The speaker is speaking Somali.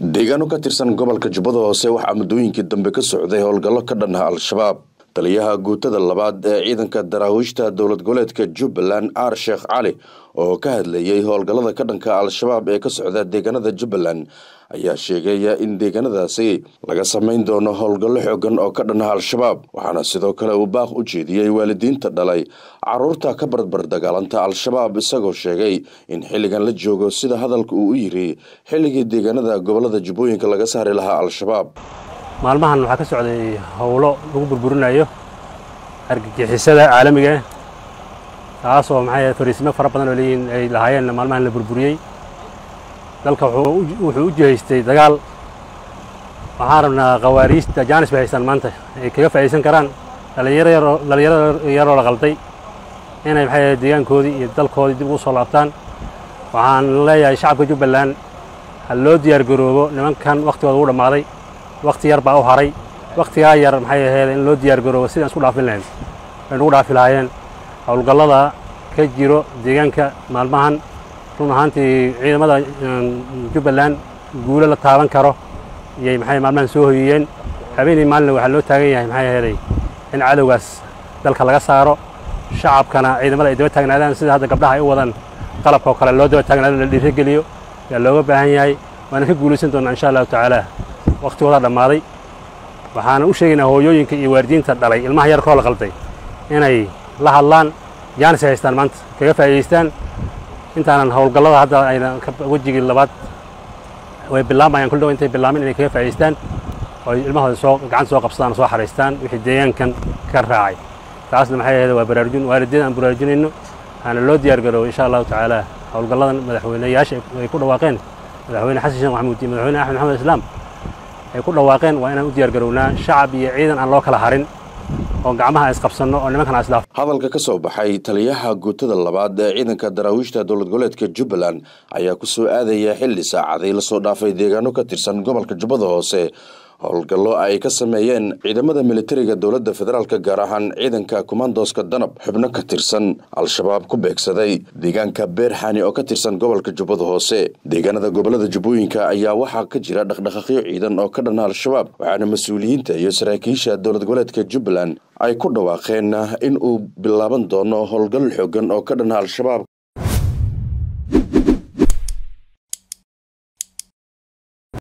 deegaano ka tirsan gobolka jubbada hoose waxaa muddooyinkii dambe ka socday howlgallo ka dhanha al-shabaab taliyaha guutada labaad ee ciidanka daraawiishta dowlad goboleedka jubbaland aar sheekh cali oo ka hadlayey howlgallada ka dhanka al-shabaab ee ka socda deegaanada jubbaland ayaa sheegaya in deegaanadaasi laga samayn doono howlgallo xoogan oo ka dhanha al-shabaab waxaana sidoo kale uu baaq u jeediyey waalidiinta dhalay caruurta ka barbar dagaalanta al-shabaab isagoo sheegay in xilligan la joogo sida hadalka uu u yiri xilligii deegaanada gobolada jubbooyinka laga saari lahaa al-shabaab maalmahan waxaa ka socday howlo lagu burburinayo argagixisada caalamiga ah taasoo maxay fariisimo fara badan oo leeyihiin ay lahaayeenna maalmahan la burburiyey dalka wuxuu u jihaystay dagaal waxaan rabnaa khawaariijta jaanis bay haystaan maanta ay kaga faa'iidaysan karaan dhallinyaro yaroo la qalday inay maxay deegaankoodii iyo dalkoodii dib ugu soo laabtaan waxaan leeyahay shacabka jubbaland ha loo diyaar garoobo nimankan wakhtigooda ugu dhammaaday wakhti yar baa u haray wakhtigaa yar maxay ahayd in loo diyaar garoobo sidaan isku dhaafin lahayn bay nugu dhaafi lahaayeen howlgallada ka jiro deegaanka maalmahan run ahaantii ciidamada jubbaland guulo la taaban karo iyay maxay maalmahan soo hoyiyeen habeenii maalina waxaa loo taagan yahay maxay ahaday in cadowgaas dalka laga saaro shacabkana ciidamada ay daba taagnaadaan sida hadda gabdhaha ay u wadaan qalabkaoo kale loo daba taagnaado la dhiirigeliyo yaa looga baahan yahay waana ka guulaysan doonaa insha allahu tacaala wakhtigoodaa dhammaaday waxaana u sheegaynaa hooyooyinka iyo waalidiinta dhalay ilmaha yarkoo la qalday inay la hadlaan jaanis ay haystaan maanta kaga faa'iidaystaan intaanan howlgallada hadda ayna wejigii labaad way bilaabayaan kul dhow intay bilaamin inay kaga faa'idaystaan oo ilmahooda soo gacanta soo qabsadaan soo xaraystaan wixii deegaankan ka raacay taasna maxay ahayd waa baraarujin waalidiin aan baraarujinayno waxaana loo diyaar garoobo insha allahu tacaala howlgalladan madaxweyneyaasha ay ku dhawaaqeen madaxweyne xasan sheekh maxamuud iyo madaxweyne axmed maxamed islaam ay ku dhawaaqeen waa inaan u diyaar garownaa shacab iyo ciidan aan loo kala harin oo gacmaha isqabsanno oo nimankan isdhaaf hadalka ka soo baxay taliyaha guutada labaad ee ciidanka daraawiishta dowlad goboleedka jubbaland ayaa ku soo aadaya xilli saacaday lasoo dhaafay deegaano ka tirsan gobolka jubbada hoose howlgallo ay ka sameeyeen ciidamada militariga dowladda federaalk gaar ahaan ciidanka kommandoska danab xubno ka tirsan al-shabaab ku beegsaday deegaanka beerxani oo ka tirsan gobolka jubbada hoose deegaanada gobolada jubbooyinka ayaa waxaa ka jira dhaqdhaqaaqyo ciidan oo ka dhanna al-shabaab waxaana mas-uuliyiinta iyo saraakiisha dowlad goboleedka jubbaland ay ku dhawaaqeen in uu bilaaban doono howlgal xoogan oo ka dhanna al-shabaab